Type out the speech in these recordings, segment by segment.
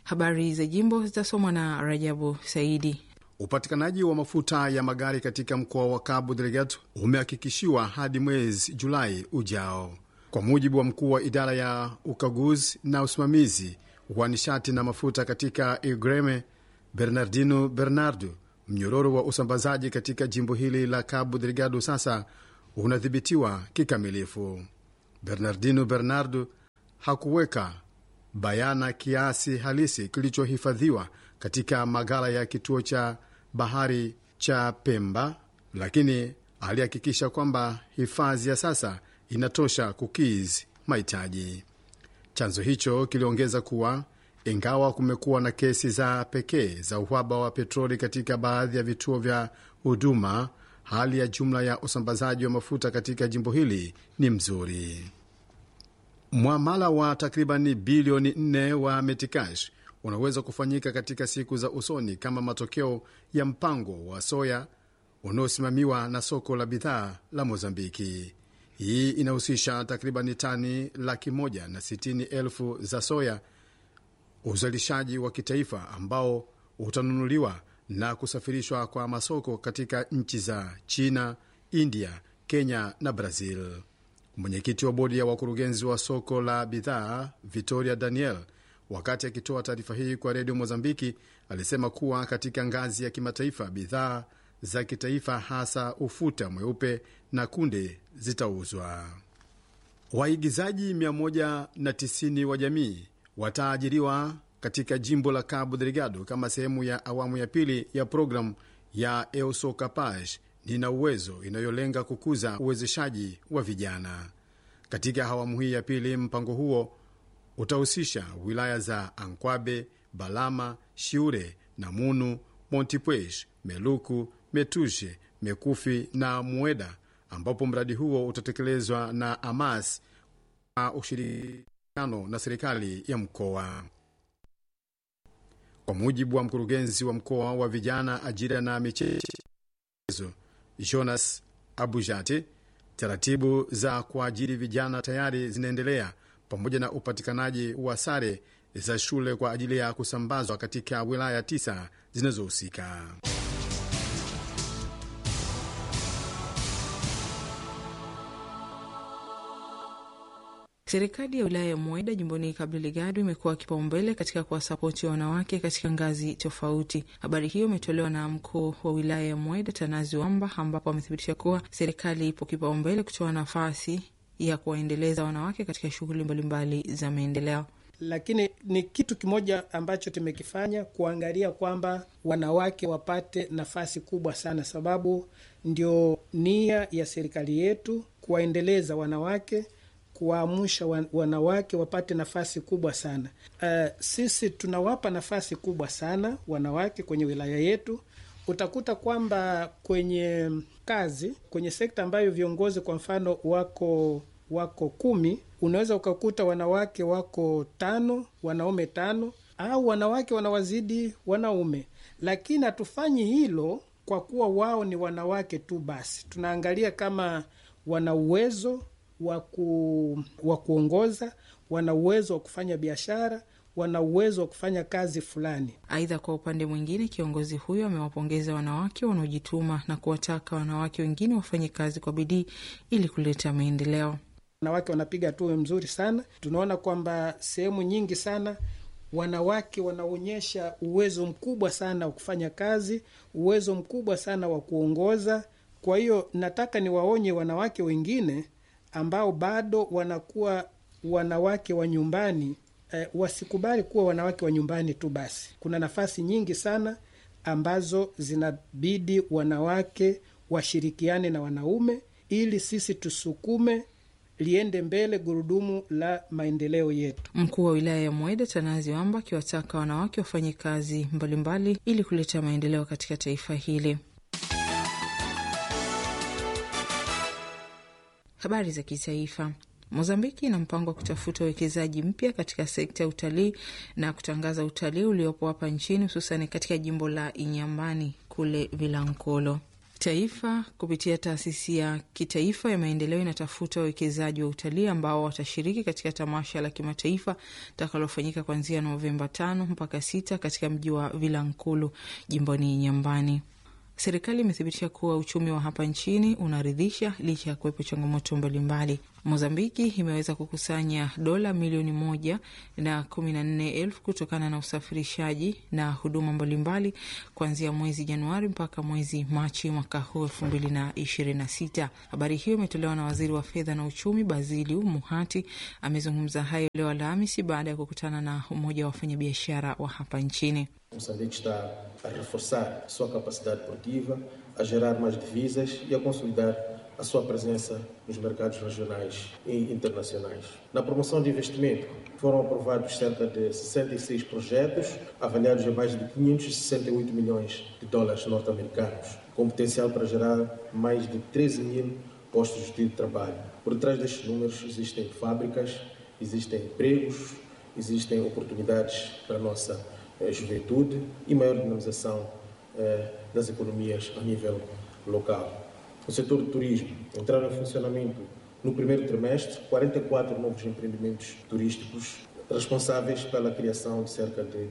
Habari za jimbo zitasomwa na Rajabu Saidi. Upatikanaji wa mafuta ya magari katika mkoa wa Cabo Delgado umehakikishiwa hadi mwezi Julai ujao, kwa mujibu wa mkuu wa idara ya ukaguzi na usimamizi wa nishati na mafuta katika Igreme, Bernardino Bernardo. Mnyororo wa usambazaji katika jimbo hili la Cabo Delgado sasa unadhibitiwa kikamilifu. Bernardino Bernardo hakuweka bayana kiasi halisi kilichohifadhiwa katika maghala ya kituo cha bahari cha Pemba, lakini alihakikisha kwamba hifadhi ya sasa inatosha kukidhi mahitaji. Chanzo hicho kiliongeza kuwa ingawa kumekuwa na kesi za pekee za uhaba wa petroli katika baadhi ya vituo vya huduma, hali ya jumla ya usambazaji wa mafuta katika jimbo hili ni mzuri. Mwamala wa takribani bilioni 4 wa Metikash unaweza kufanyika katika siku za usoni kama matokeo ya mpango wa soya unaosimamiwa na soko la bidhaa la Mozambiki. Hii inahusisha takribani tani laki moja na sitini elfu za soya, uzalishaji wa kitaifa ambao utanunuliwa na kusafirishwa kwa masoko katika nchi za China, India, Kenya na Brazil. Mwenyekiti wa bodi ya wakurugenzi wa soko la bidhaa Victoria Daniel, wakati akitoa taarifa hii kwa redio Mozambiki, alisema kuwa katika ngazi ya kimataifa bidhaa za kitaifa hasa ufuta mweupe na kunde zitauzwa. Waigizaji 190 wa jamii wataajiriwa katika jimbo la Cabo Delgado kama sehemu ya awamu ya pili ya programu ya Euso Capaz nina uwezo inayolenga kukuza uwezeshaji wa vijana. Katika awamu hii ya pili, mpango huo utahusisha wilaya za Ankwabe, Balama, Shiure, Namunu, Montipuez, Meluku, Metushe, Mekufi na Mueda, ambapo mradi huo utatekelezwa na Amas kwa ushirikiano na serikali ya mkoa. Kwa mujibu wa mkurugenzi wa mkoa wa vijana, ajira na michezo Jonas Abujate, taratibu za kuajiri vijana tayari zinaendelea pamoja na upatikanaji wa sare za shule kwa ajili ya kusambazwa katika wilaya tisa zinazohusika. Serikali ya wilaya ya Mweda jimboni Cabo Delgado imekuwa kipaumbele katika kuwasapoti wanawake katika ngazi tofauti. Habari hiyo imetolewa na mkuu wa wilaya ya Mweda Tanazi Wamba, ambapo amethibitisha kuwa serikali ipo kipaumbele kutoa nafasi ya kuwaendeleza wanawake katika shughuli mbalimbali za maendeleo. Lakini ni kitu kimoja ambacho tumekifanya kuangalia kwamba wanawake wapate nafasi kubwa sana, sababu ndio nia ya serikali yetu kuwaendeleza wanawake kuwaamsha wanawake wapate nafasi kubwa sana. Uh, sisi tunawapa nafasi kubwa sana wanawake kwenye wilaya yetu. Utakuta kwamba kwenye kazi, kwenye sekta ambayo viongozi kwa mfano wako wako kumi, unaweza ukakuta wanawake wako tano, wanaume tano, au wanawake wanawazidi wanaume, lakini hatufanyi hilo kwa kuwa wao ni wanawake tu basi. Tunaangalia kama wana uwezo wa kuongoza, wana uwezo wa kufanya biashara, wana uwezo wa kufanya kazi fulani. Aidha, kwa upande mwingine, kiongozi huyo amewapongeza wanawake wanaojituma na kuwataka wanawake wengine wafanye kazi kwa bidii ili kuleta maendeleo. Wanawake wanapiga hatua mzuri sana. Tunaona kwamba sehemu nyingi sana wanawake wanaonyesha uwezo mkubwa sana wa kufanya kazi, uwezo mkubwa sana wa kuongoza. Kwa hiyo nataka niwaonye wanawake wengine ambao bado wanakuwa wanawake wa nyumbani eh, wasikubali kuwa wanawake wa nyumbani tu basi. Kuna nafasi nyingi sana ambazo zinabidi wanawake washirikiane na wanaume ili sisi tusukume liende mbele gurudumu la maendeleo yetu. Mkuu wa wilaya ya Mweda Tanazi Wamba akiwataka wanawake wafanye kazi mbalimbali mbali, ili kuleta maendeleo katika taifa hili. Habari za kitaifa. Mozambiki ina mpango wa kutafuta uwekezaji mpya katika sekta ya utalii na kutangaza utalii uliopo hapa nchini hususani katika jimbo la Inyambani kule Vilankolo. Taifa kupitia taasisi ya kitaifa ya maendeleo inatafuta wawekezaji wa utalii ambao watashiriki katika tamasha la kimataifa takalofanyika kuanzia Novemba tano mpaka sita katika mji wa Vilankulu jimboni Nyambani. Serikali imethibitisha kuwa uchumi wa hapa nchini unaridhisha licha ya kuwepo changamoto mbalimbali. Mozambiki imeweza kukusanya dola milioni moja na kumi na nne elfu kutokana na usafirishaji na huduma mbalimbali kuanzia mwezi Januari mpaka mwezi Machi mwaka huu elfu mbili na ishirini na sita. Habari hiyo imetolewa na waziri wa fedha na uchumi Baziliu Muhati. Amezungumza hayo leo Alhamisi baada ya kukutana na umoja wa wafanyabiashara wa hapa nchini. Moçambique está a reforçar a sua capacidade produtiva, a gerar mais divisas e a consolidar a sua presença nos mercados regionais e internacionais. Na promoção de investimento, foram aprovados cerca de 66 projetos, avaliados em mais de 568 milhões de dólares norte-americanos, com potencial para gerar mais de 13 mil postos de trabalho. Por trás destes números existem fábricas, existem empregos, existem oportunidades para a nossa juventude e maior dinamização eh, das economias a nível local. O setor do turismo entraram em funcionamento no primeiro trimestre 44 novos empreendimentos turísticos responsáveis pela criação de cerca de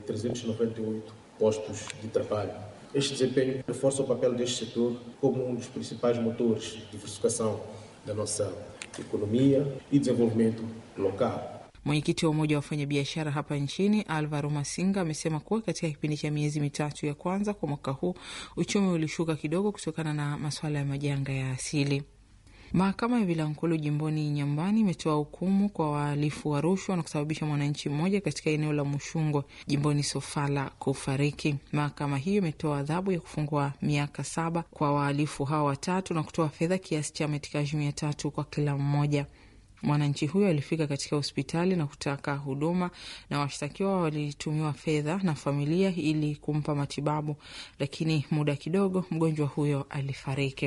398 postos de trabalho. Este desempenho reforça o papel deste setor como um dos principais motores de diversificação da nossa economia e desenvolvimento local. Mwenyekiti wa Umoja wa Wafanyabiashara hapa nchini Alvaro Masinga amesema kuwa katika kipindi cha miezi mitatu ya kwanza kwa mwaka huu uchumi ulishuka kidogo kutokana na masuala ya majanga ya asili. Mahakama ya Vilankulu jimboni Nyambani imetoa hukumu kwa wahalifu wa rushwa na kusababisha mwananchi mmoja katika eneo la Mushungwe jimboni Sofala kufariki. Mahakama hiyo imetoa adhabu ya kufungwa miaka saba kwa wahalifu hao watatu na kutoa fedha kiasi cha metikaji mia tatu kwa kila mmoja. Mwananchi huyo alifika katika hospitali na kutaka huduma na washtakiwa walitumiwa fedha na familia ili kumpa matibabu, lakini muda kidogo mgonjwa huyo alifariki.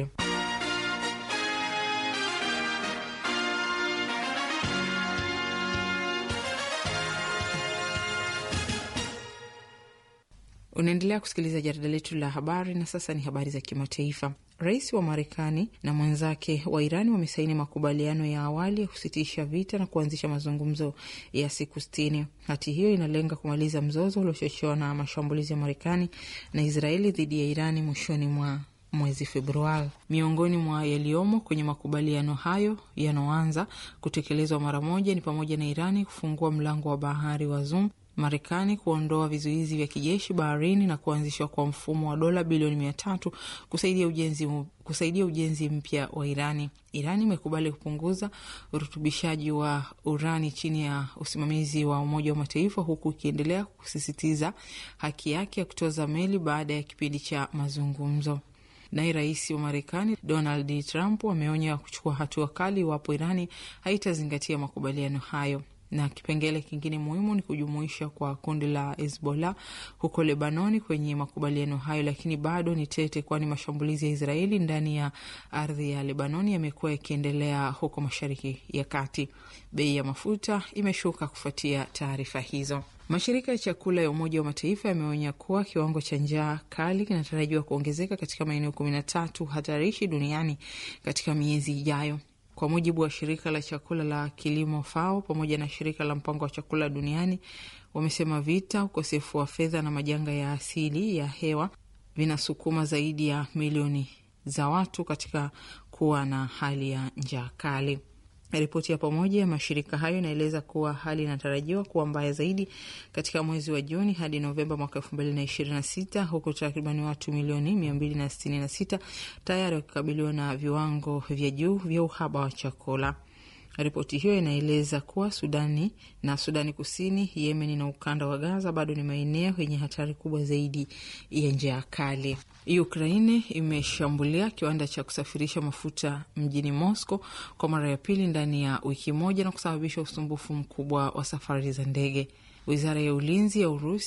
Unaendelea kusikiliza jarida letu la habari, na sasa ni habari za kimataifa. Rais wa Marekani na mwenzake wa Irani wamesaini makubaliano ya awali ya kusitisha vita na kuanzisha mazungumzo ya siku sitini. Hati hiyo inalenga kumaliza mzozo uliochochewa na mashambulizi ya Marekani na Israeli dhidi ya Irani mwishoni mwa mwezi Februari. Miongoni mwa yaliyomo kwenye makubaliano hayo yanaoanza kutekelezwa mara moja ni pamoja na Irani kufungua mlango wa bahari wa Zoom, Marekani kuondoa vizuizi vya kijeshi baharini na kuanzishwa kwa mfumo wa dola bilioni mia tatu kusaidia ujenzi, kusaidia ujenzi mpya wa Irani. Irani imekubali kupunguza urutubishaji wa urani chini ya usimamizi wa Umoja wa Mataifa, huku ikiendelea kusisitiza haki yake ya kutoza meli baada ya kipindi cha mazungumzo. Naye rais wa Marekani Donald Trump ameonya kuchukua hatua kali iwapo Irani haitazingatia makubaliano hayo na kipengele kingine muhimu ni kujumuisha kwa kundi la Hezbollah huko Lebanoni kwenye makubaliano hayo, lakini bado ni tete, kwani mashambulizi ya Israeli ndani ya ardhi ya Lebanoni yamekuwa yakiendelea huko Mashariki ya Kati. Bei ya mafuta imeshuka kufuatia taarifa hizo. Mashirika ya chakula ya Umoja wa Mataifa yameonya kuwa kiwango cha njaa kali kinatarajiwa kuongezeka katika maeneo kumi na tatu hatarishi duniani katika miezi ijayo. Kwa mujibu wa shirika la chakula la kilimo FAO pamoja na shirika la mpango wa chakula duniani, wamesema vita, ukosefu wa fedha na majanga ya asili ya hewa vinasukuma zaidi ya milioni za watu katika kuwa na hali ya njaa kali. Ripoti ya pamoja ya mashirika hayo inaeleza kuwa hali inatarajiwa kuwa mbaya zaidi katika mwezi wa Juni hadi Novemba mwaka elfu mbili na ishirini na sita huku takribani watu milioni mia mbili na sitini na sita tayari wakikabiliwa na viwango vya juu vya uhaba wa chakula. Ripoti hiyo inaeleza kuwa Sudani na Sudani Kusini, Yemeni na ukanda wa Gaza bado ni maeneo yenye hatari kubwa zaidi ya njaa kali. Ukraine imeshambulia kiwanda cha kusafirisha mafuta mjini Moscow kwa mara ya pili ndani ya wiki moja na kusababisha usumbufu mkubwa wa safari za ndege. Wizara ya ulinzi ya Urusi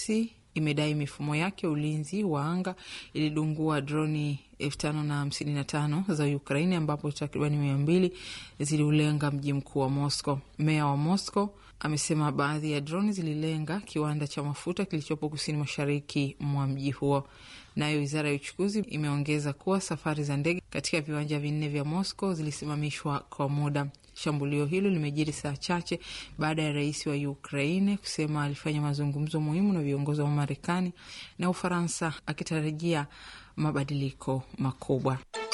imedai mifumo yake ulinzi wa anga ilidungua droni elfu tano na hamsini na tano za Ukraini ambapo takribani mia mbili ziliulenga mji mkuu wa Moscow. Meya wa Moscow amesema baadhi ya droni zililenga kiwanda cha mafuta kilichopo kusini mashariki mwa mji huo. Nayo wizara ya uchukuzi imeongeza kuwa safari za ndege katika viwanja vinne vya Moscow zilisimamishwa kwa muda. Shambulio hilo limejiri saa chache baada ya rais wa Ukraine kusema alifanya mazungumzo muhimu na viongozi wa Marekani na Ufaransa akitarajia mabadiliko makubwa.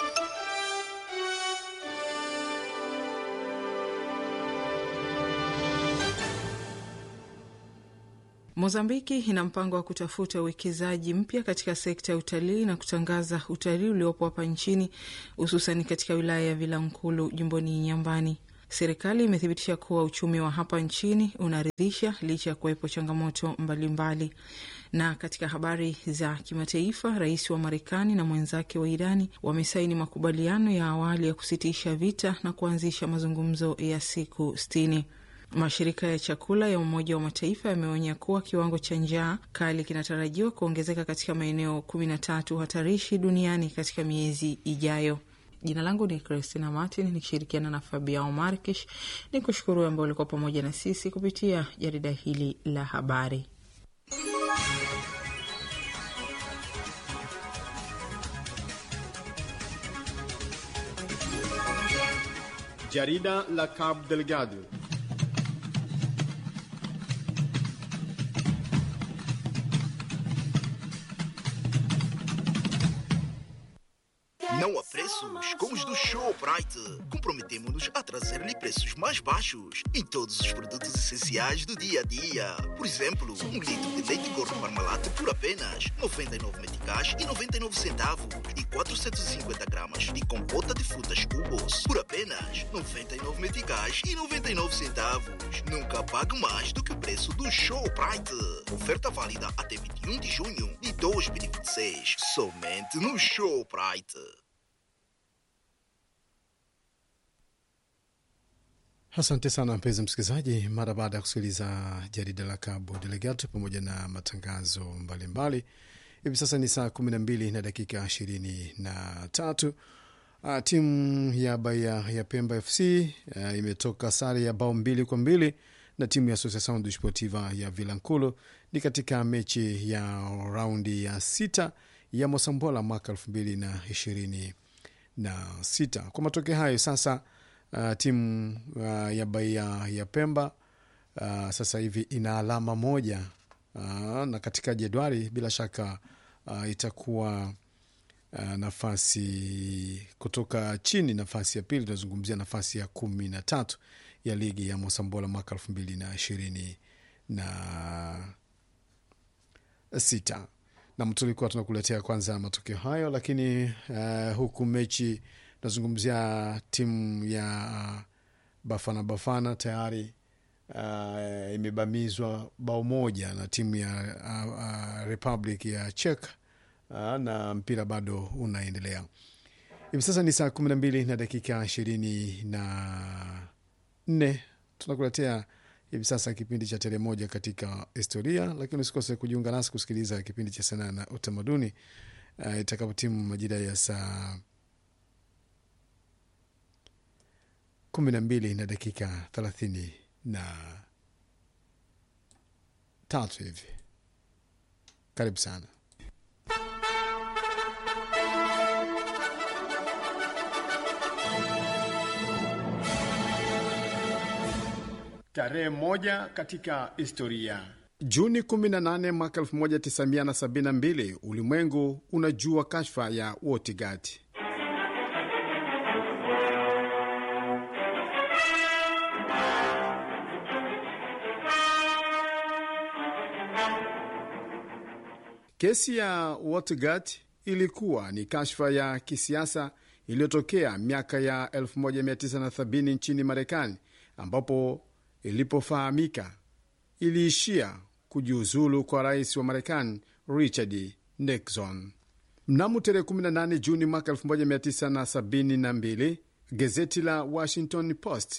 Mozambiki ina mpango wa kutafuta uwekezaji mpya katika sekta ya utalii na kutangaza utalii uliopo hapa nchini hususani katika wilaya ya Vilankulu jimboni Nyambani. Serikali imethibitisha kuwa uchumi wa hapa nchini unaridhisha licha ya kuwepo changamoto mbalimbali mbali. Na katika habari za kimataifa, rais wa Marekani na mwenzake wa Irani wamesaini makubaliano ya awali ya kusitisha vita na kuanzisha mazungumzo ya siku sitini. Mashirika ya chakula ya Umoja wa Mataifa yameonya kuwa kiwango cha njaa kali kinatarajiwa kuongezeka katika maeneo kumi na tatu hatarishi duniani katika miezi ijayo. Jina langu ni Christina Martin nikishirikiana na Fabiao Markish. Ni kushukuru ambao ulikuwa pamoja na sisi kupitia jarida hili la habari. Jarida la Cabo Delgado. Não há preços como os do Showbrite. Comprometemos-nos a trazer-lhe preços mais baixos em todos os produtos essenciais do dia a dia. Por exemplo, um litro de leite gordo Parmalat por apenas 99 meticais e 99 centavos e 450 gramas de compota de frutas cubos por apenas 99 meticais e 99 centavos. Nunca pague mais do que o preço do Showbrite. Oferta válida até 21 de junho de 2026. Somente no Showbrite. Asante sana mpenzi msikilizaji, mara baada ya kusikiliza jarida la Cabo Delgado pamoja na matangazo mbalimbali, hivi sasa ni saa kumi na mbili na dakika ishirini na tatu. Uh, timu ya Bahia ya Pemba FC uh, imetoka sare ya bao mbili kwa mbili na timu ya Associação Desportiva ya Vilanculo ni katika mechi ya raundi ya sita ya Mosambola mwaka elfu mbili na ishirini na sita. Kwa matokeo hayo sasa Uh, timu uh, ya Bahia ya Pemba uh, sasa hivi ina alama moja uh, na katika jedwali bila shaka uh, itakuwa uh, nafasi kutoka chini, nafasi ya pili, tunazungumzia nafasi ya kumi na tatu ya ligi ya Mosambola mwaka elfu mbili na ishirini na sita nam tulikuwa tunakuletea kwanza matokeo hayo, lakini uh, huku mechi tunazungumzia timu ya Bafana Bafana tayari uh, imebamizwa bao moja na timu ya uh, uh, Republic ya Czech uh, na mpira bado unaendelea. Hivi sasa ni saa kumi na mbili na dakika ishirini na nne tunakuletea hivi sasa kipindi cha Tele Moja katika historia, lakini usikose kujiunga nasi kusikiliza kipindi cha sanaa na utamaduni uh, itakapotimu majira ya saa kumi na mbili na dakika thelathini na tatu hivi. Karibu sana. Tarehe moja katika historia. Juni 18 mwaka 1972 ulimwengu unajua kashfa ya Watergate. Kesi ya Watergate ilikuwa ni kashfa ya kisiasa iliyotokea miaka ya 1970 nchini Marekani, ambapo ilipofahamika iliishia kujiuzulu kwa rais wa Marekani Richard Nixon. Mnamo tarehe 18 Juni mwaka 1972 gazeti la Washington Post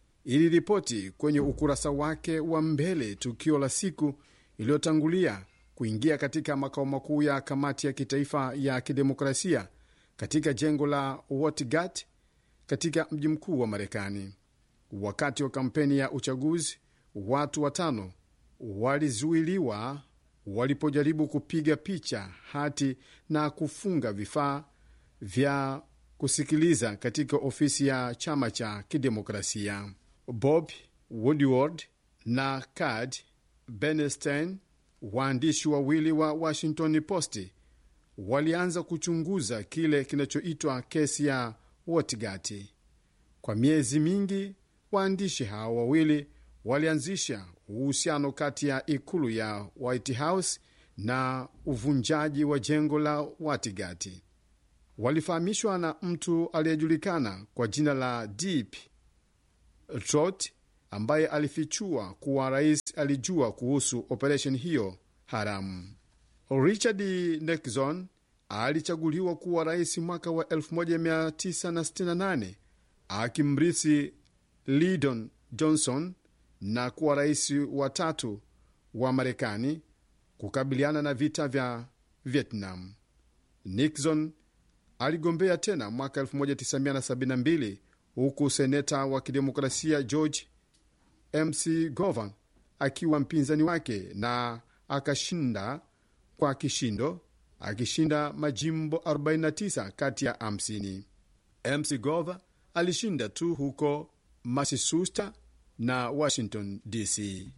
iliripoti kwenye ukurasa wake wa mbele tukio la siku iliyotangulia kuingia katika makao makuu ya kamati ya kitaifa ya kidemokrasia katika jengo la Watergate katika mji mkuu wa Marekani. Wakati wa kampeni ya uchaguzi, watu watano walizuiliwa walipojaribu kupiga picha hati na kufunga vifaa vya kusikiliza katika ofisi ya chama cha kidemokrasia. Bob Woodward na Kad Bernstein, waandishi wawili wa Washington Post, walianza kuchunguza kile kinachoitwa kesi ya Watergate. Kwa miezi mingi, waandishi hao wawili walianzisha uhusiano kati ya ikulu ya White House na uvunjaji wa jengo la Watergate. Walifahamishwa na mtu aliyejulikana kwa jina la Deep Throat ambaye alifichua kuwa rais alijua kuhusu operesheni hiyo haramu. Richard Nixon alichaguliwa kuwa rais mwaka wa 1968 akimrithi Lyndon Johnson na kuwa rais wa tatu wa Marekani kukabiliana na vita vya Vietnam. Nixon aligombea tena mwaka 1972 huku seneta wa kidemokrasia George MC Govan akiwa mpinzani wake na akashinda kwa kishindo, akishinda majimbo 49 kati ya 50. MC Govan alishinda tu huko Massachusetts na Washington DC.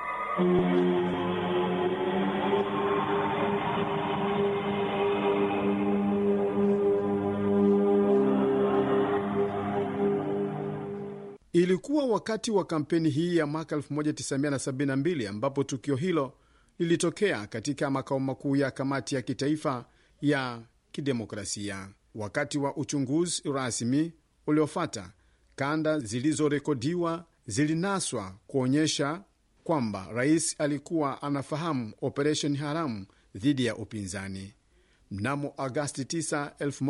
Ilikuwa wakati wa kampeni hii ya mwaka 1972 ambapo tukio hilo lilitokea katika makao makuu ya kamati ya kitaifa ya kidemokrasia. Wakati wa uchunguzi rasmi uliofata, kanda zilizorekodiwa zilinaswa kuonyesha kwamba rais alikuwa anafahamu operesheni haramu dhidi ya upinzani. Mnamo Agasti 9,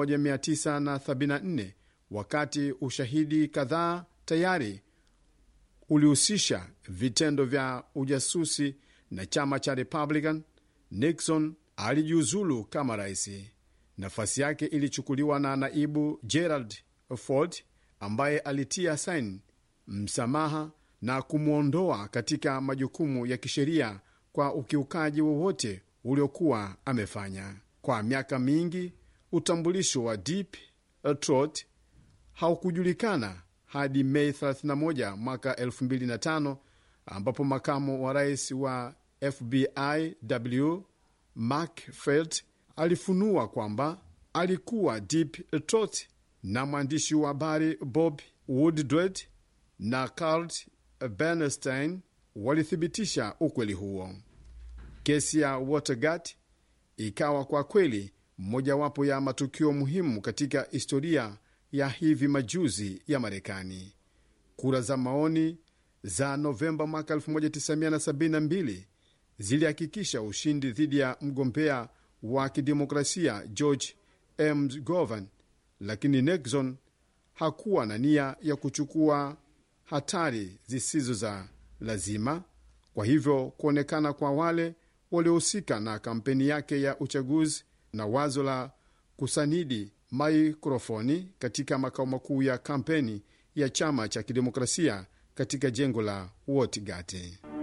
1974 wakati ushahidi kadhaa tayari ulihusisha vitendo vya ujasusi na chama cha Republican, Nixon alijiuzulu kama rais. Nafasi yake ilichukuliwa na naibu Gerald Ford ambaye alitia saini msamaha na kumwondoa katika majukumu ya kisheria kwa ukiukaji wowote uliokuwa amefanya. Kwa miaka mingi, utambulisho wa Deep Throat haukujulikana hadi Mei 31 mwaka 2005 ambapo makamu wa rais wa FBI W Mark Felt alifunua kwamba alikuwa Deep Throat na mwandishi wa habari Bob Woodward na Carl Bernstein walithibitisha ukweli huo. Kesi ya Watergate ikawa kwa kweli mojawapo ya matukio muhimu katika historia ya hivi majuzi ya Marekani. Kura za maoni za Novemba mwaka 1972 zilihakikisha ushindi dhidi ya mgombea wa kidemokrasia George M. Govan, lakini Nixon hakuwa na nia ya kuchukua hatari zisizo za lazima. Kwa hivyo kuonekana kwa wale waliohusika na kampeni yake ya uchaguzi na wazo la kusanidi maikrofoni katika makao makuu ya kampeni ya chama cha kidemokrasia katika jengo la Watergate.